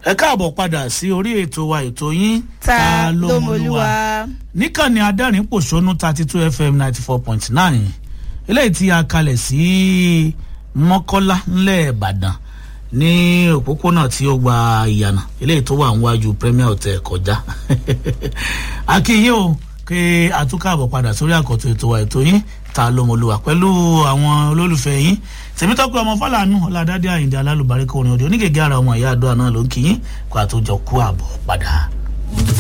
ẹ káàbọ̀ padà sí orí ètò wa ètò yín ta ló mọlúwa. níkànnì adẹ́rìn pòṣónú thirty two fm ninety four point nine eléyìí tí a kalẹ̀ sí mọ́kọ́lá ńlẹ̀ ìbàdàn ní òpópónà tí ó gba ìyànà eléyìí tó wà níwájú premier hotel kọjá akínyìn o pé àtúkàbọ̀ padà sórí àkọ́tún ètò wa ètò yín ta ló mọlúwa pẹ̀lú àwọn olólùfẹ́ yín tèmítọ́pẹ́ ọmọ fàlànù ọ̀làdádé àyìndé alálùbáríkà orin òde onígègé ara ọmọ ìyá àdúrà náà ló ń kí yín kó àtúnjọ kú àbọ̀ padà.